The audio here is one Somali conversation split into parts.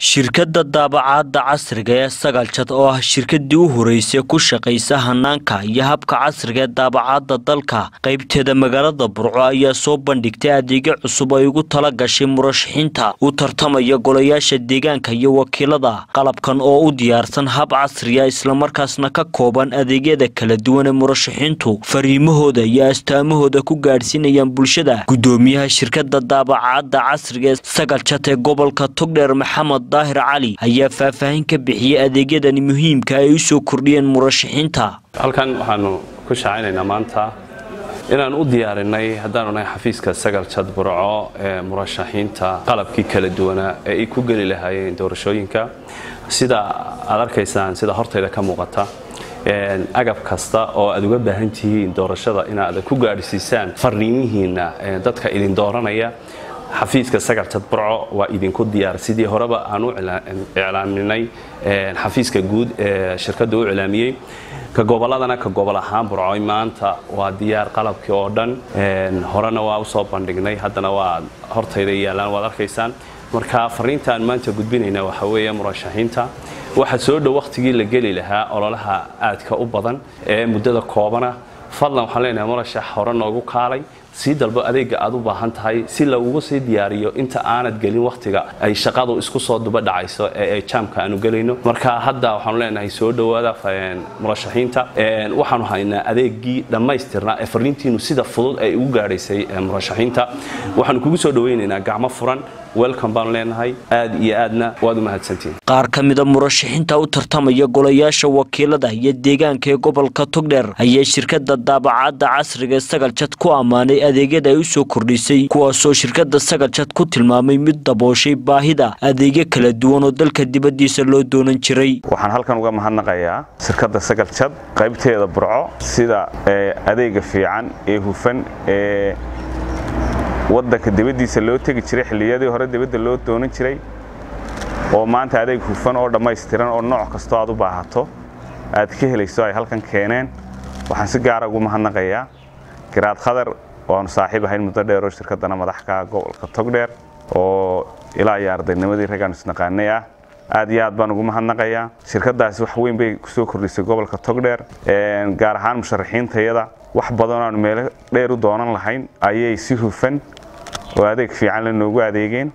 shirkadda daabacaadda casriga ee sagaljad oo ah shirkadii u horeysay ku shaqaysa hanaanka iyo habka casriga ee daabacaadda dalka qaybteeda magaalada burco ayaa soo bandhigtay adeegyo cusub ay ugu tala gashay murashaxiinta u tartamaya golayaasha deegaanka iyo wakiilada qalabkan oo u diyaarsan hab casriya islamarkaasna ka kooban adeegyada kala duwan ee murashaxiintu fariimahooda iyo astaamahooda ku gaadhsiinayaan bulshada gudoomiyaha shirkadda daabacaadda casriga ee sagaljad ee gobolka togdheer maxamed daahir cali ayaa faahfaahin ka bixiyey adeegyadani muhiimka ay u soo kordhiyeen murashaxiinta halkan waxaanu ku shaacaynaynaa maanta inaan u diyaarinay haddaanu nahay xafiiska sagal jad burco ee murashaxiinta qalabkii kala duwanaa ee ay ku geli lahaayeen doorashooyinka sida aad arkaysaan sida hortayda ka muuqata agab kasta oo aad uga baahan tihiin doorashada inaad ku gaadhsiisaan fariimihiinna dadka idin dooranaya xafiiska sagaljad burco waa idinku diyaar sidii horeba aan u iclaaminay xafiiska guud ee shirkadda u iclaamiyey ka gobolladana ka gobol ahaan burcoy maanta waa diyaar qalabkii oo dhan horena waa usoo bandhignay haddana waa hortayda yaallaan waad arkaysaan marka fariinta aan maanta gudbinayna waxa weeye murashaxiinta waxaa soo dhow wakhtigii la geli lahaa ololaha aadka u badan ee muddada koobana fadlan waxaan leenahay murashax hore noogu kaalay sii dalbo adeega aad u baahan tahay si lagugu sii diyaariyo inta aanad gelin wakhtiga ay shaqadu isku soo duba dhacayso ee jaamka aanu gelayno marka hadda waxaanu leenahay soo dhowaada murashaxiinta waxaanu haynaa adeegii dhammaystirnaa ee fariintiinu sida fudud ay ugu gaadhaysay murashaxiinta waxaanu kugu soo dhowaynaynaa gacmo furan welcome baanu leenahay aad iyo aadna waad u mahadsantihin qaar ka mida murashaxiinta u tartamaya golayaasha wakiilada iyo deegaanka ee gobolka togdheer ayaa shirkadda daabacaadda casriga ee sagaljad ku ammaanay adeegyada ay u soo kordhisay kuwaasoo shirkadda sagaljad ku tilmaamay mid dabooshay baahida adeegyo kala duwan oo dalka dibaddiisa loo doonan jiray waxaan halkan uga mahadnaqayaa shirkadda sagaljad qaybteeda burco sida adeega fiican ee hufan ee waddanka dibaddiisa loo tegi jiray xilliyadii hore dibadda loo doonan jiray oo maanta adeeg hufan oo dhammaystiran oo nooc kastoo aad u baahato aad ka helayso ay halkan keeneen waxaan si gaara ugu mahadnaqayaa garaad khadar oo aanu saaxiib ahayn muddo dheer oo shirkaddana madaxka gobolka togdheer oo ilaa iyo ardaynimadii raggaanu isnaqaanay ah aad iyo aad baan ugu mahadnaqayaa shirkaddaasi wax weyn bay kusoo kordhisay gobolka togdheer gaar ahaan musharaxiintayada wax badan aanu meelo dheer u doonan lahayn ayay si hufan oo adeeg fiican la noogu adeegeen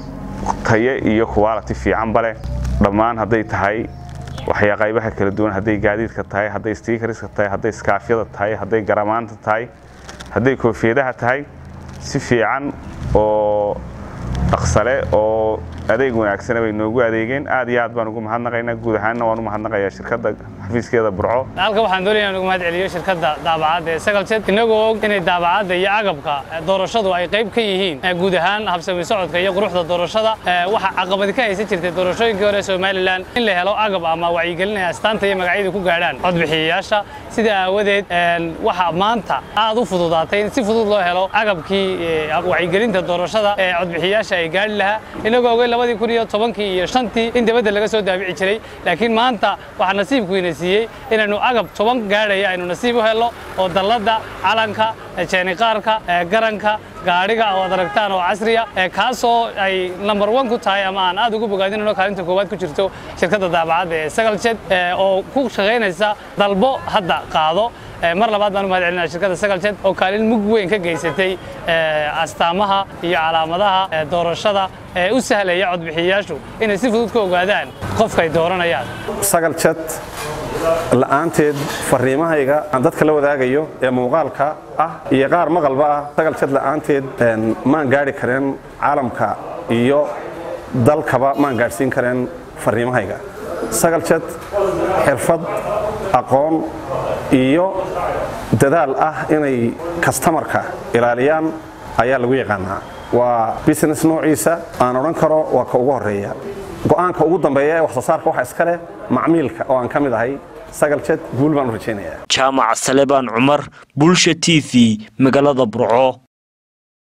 tayo iyo quality fiicanba leh dhammaan hadday tahay waxyaa qaybaha kala duwan hadday gaadiidka tahay hadday stiikariska tahay hadday iskaafyada tahay hadday garamaanta tahay hadday koofiyadaha tahay si fiican oo dhaqsale oo adeeg wanaagsana bay noogu adeegeen aad iyo aad baan ugu mahadnaqaynaa guud ahaanna waan u mahadnaqayaa shirkadda xafiiskeeda burco halka waxaan doonaya ugu mahad celiyo shirkadda daabacadda ee sagalsed inagoo og inay daabacadda iyo agabka doorashadu ay qayb ka yihiin guud ahaan habsami socodka iyo quruxda doorashada waxa caqabadi ka haysan jirtay doorashooyinkii hore somalilan in la helo agab ama wacyigelin ay astaanta iyo magacyada ku gaadhaan codbixiyayaasha sida aawadeed waxa maanta aad u fududaatay in si fudud loo helo agabkii wacyigelinta doorashada ee codbixiyayaasha ay gaadhi lahaa inagoo ogay labadii kun iyo tobankii iyo shantii in dibadda laga soo daabici jiray laakiin maanta waxaa nasiibkuina siiyey inaynu agab toban gaadhaya aynu nasiib u helno oo dalladda calanka jeeniqaarka garanka gaadhiga oo ad aragtaan oo casriya kaasoo ay number one ku tahay ama aan aad ugu bogaadinayno kaalinta koowaad ku jirto shirkadda daabacadda ee sagaljet oo ku shaqaynaysa dalbo hadda qaado mar labaad baan u mahad celinaya shirkadda sagaljet oo kaalin mug weyn ka geysatay astaamaha iyo calaamadaha doorashada ee u sahlaya codbixiyayaashu inay si fudud ka ogaadaan qofka ay dooranayaan sagaljet la'aanteed fariimahayga aan dadka la wadaagayo ee muuqaalka ah iyo qaar maqalba ah sagaljet la'aanteed maan gaadhi kareen caalamka iyo dalkaba maan gaadhsiin kareen fariimahayga sagaljet xirfad aqoon iyo dadaal ah inay kastamarka ilaaliyaan ayaa lagu yaqaanaa waa business noociisa aan odhan karo waa ka ugu horeeya go'aanka ugu dambeeya ee wax soo saarka waxa iska leh macmiilka oo aan ka mid ahay sagaljet guul baan u rajaynayaa jaamac salebaan cumar bulsha t v magaalada burco